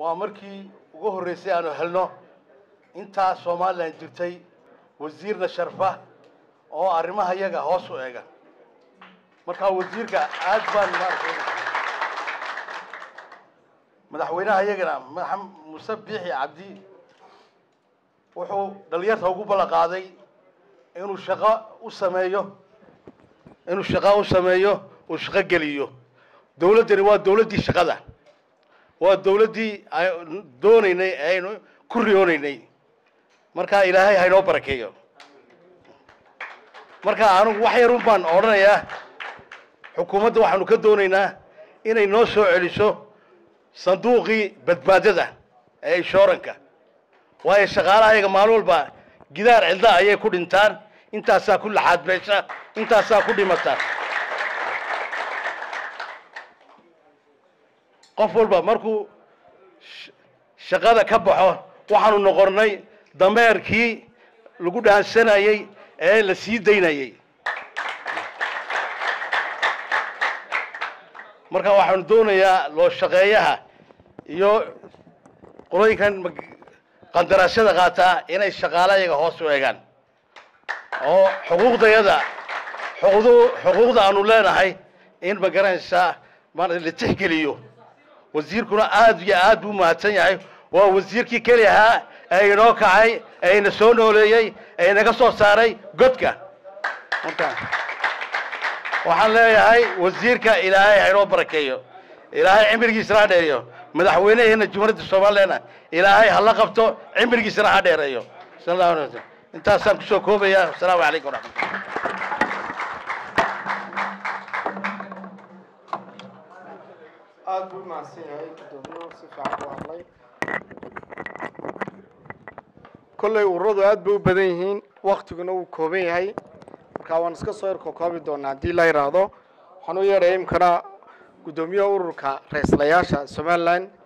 waa markii ugu horreysay aanu helno intaa somalilan jirtay wasiirna sharfa oo arrimaha yaga hoos u eega markaa wasiirka aad baan maaragtay madaxweynaha iyagana maxamed muuse biixi cabdi wuxuu dhalinyarta ugu ballan qaaday inuu shaqo u sameeyo inuu shaqo u sameeyo uu shaqo geliyo dawladdani waa dawladdii shaqada waa dawladdii aynu doonaynay ee aynu ku riyoonaynay marka ilaahay haynoo barakeeyo marka anigu wax yarun baan odhanayaa xukuumadda waxaanu ka doonaynaa inay noo soo celiso sanduuqii badbaadada ee inshooranka waayo shaqaalaha ayaga maalin walba gidaar cidla ayay ku dhintaan intaasaa ku laxaad beesha intaasaa ku dhimata qof walba markuu sh- shaqada ka baxo waxaanu noqonnay dameerkii lagu dhaansanayey ee la sii daynayey marka waxaanu doonayaa loo shaqeeyaha iyo qolooyinkan mag- qandaraashada qaataa inay shaqaale iyaga hoos u eegaan oo xuquuqdayada xuquuqdu xuquuqda aanu leenahay in ma garanaysaa maarata la tixgeliyo wasiirkuna aad iyo aad buu mahadsan yahay waa wasiirkii keli ahaa ee inoo kacay ee ina soo nooleeyey ee inaga soo saaray godka marka waxaan leeyahay wasiirka ilaahay ha inoo barakeeyo ilaahay cimrigiisana ha dheereeyo madaxweynaheena jumhuuriyadda soomaaliyana ilaahay ha la qabto cimrigiisana ha dheereeyo sal allahu alay wasalam intaasaan kusoo koobaya wasalaamu calaykum waraxmat aada buu mahadsan yahay gudoomiyuhu si fiican u hadlay kolley ururadu aad bay u badan yihiin waktiguna wuu kooban yahay marka waan iska soo yarkokoobi doonaa haddii la yidhaahdo waxaan u yeedhaya imkana guddoomiyaha ururka ra-iislayaasha somalilan